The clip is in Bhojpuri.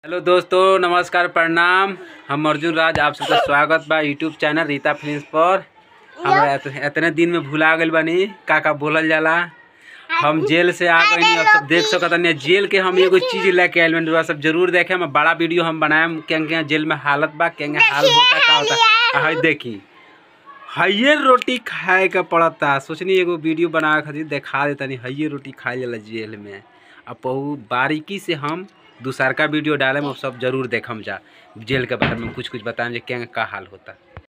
हेलो दोस्तों नमस्कार प्रणाम हम अर्जुन राज आप सबका स्वागत बा यूट्यूब चैनल रीता फिल्म्स पर हमरा एत- एतने दिन में भुला गइल बानी का का बोलल जाला हम जेल से आ गए अब सब देख सकत नहीं जेल के हम एगो चीज लेके आइल बानी रउआ सब जरूर देखे हम बड़ा वीडियो हम बनाएम केंगे जेल में हालत बा केंगे हाल होता का होता आ हई देखी हइये रोटी खाए के पड़ता सोचनी एगो वीडियो बनावे खातिर देखा देतनी हइये रोटी खाए जाला जेल में अब बहुत बारीकी से हम दूसरका वीडियो डालेम अब सब जरूर देखम जा जेल के बारे में कुछ कुछ बताएम जे केंगे का हाल होता